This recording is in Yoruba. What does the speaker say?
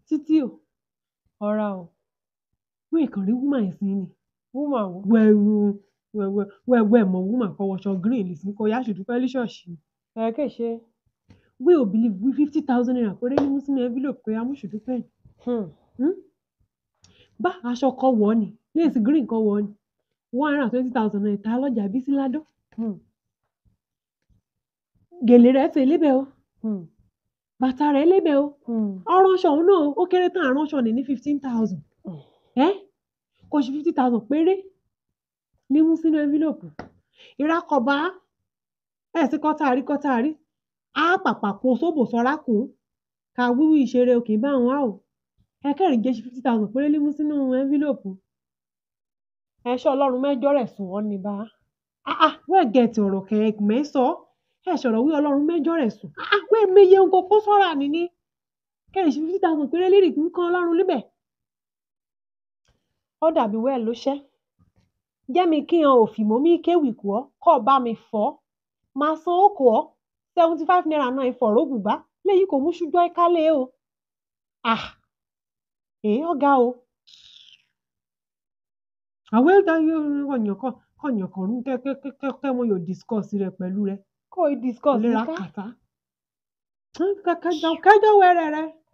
títí o ọ̀ra o wọ́n ìkàn rí woman yìí sí ni woman wo wẹ́ẹ̀rù wẹ́ẹ̀wẹ́ wẹ́ẹ̀wẹ́ mọ̀ woman kọ́ wọṣọ green lè sí kọ́ yá ṣùdúpẹ́ ní ṣọ́ọ̀ṣì ẹ kè ṣe wí ò believe wí fifty thousand naira péré ní mú sínú envelope pé amúṣùdúpẹ́ hmm. bá aṣọ kan wọ̀ ni lace green kan wọ̀ ni one hundred and twenty thousand naira ta lọ́jà bísí ládọ́ Hmm. gèlè rẹ̀ fè lébẹ̀ o Hmm. bàtà rẹ̀ lébẹ̀ o Hmm. ọránṣọ òun náà ó kéré tán àránṣọ ní ní fifteen thousand Hmm. ẹ kò sí fifty thousand péré ní mú sínú envelope ìrakọ̀bá ẹ̀ sí kọ́tàrí kọ́tàrí á pàpà kó sóbò sọ́ra kùn ká wíwí ìṣeré òkè bá wọn á o ẹ kẹrin jẹ́ fifty thousand péré ní mú sínú envelope ẹṣọ Ọlọ́run mẹ́jọ rẹ̀ sùn wọn ní bá ah ah wẹ́ẹ̀ gẹ̀ẹ́tì ọ̀rọ̀ kẹ̀kẹ́ sọ ẹ̀ sọ̀rọ̀ wí ọlọ́run mẹ́jọ rẹ̀ sùn ah ah wẹ́ẹ̀ meye ń kókó sọ́ra nìní kẹrin sí fifty thousand péré lérì ń kan ọlọ́run níbẹ̀ ó dàbí wẹ́ẹ̀ ló ṣẹ́ jẹ́mi kí hàn òfì mọ́ mi kéwì kú ọ́ kọ́ ọ bá mi fọ́ máa san ó kù ọ́ seventy five naira náà ìfọ̀rọ̀ bùbá léyìí kò mú ṣújọ́ ìkálẹ̀ o ah èyí ọ̀gá o àwọn ẹ̀dá ọ̀yàn kan ọ̀yàn kan rún kẹ́kẹ́kẹ́ wọn yóò discuss rẹ̀ pẹ̀lú rẹ̀ kó o discuss lera ká kàtá kẹjọ wẹrẹ rẹ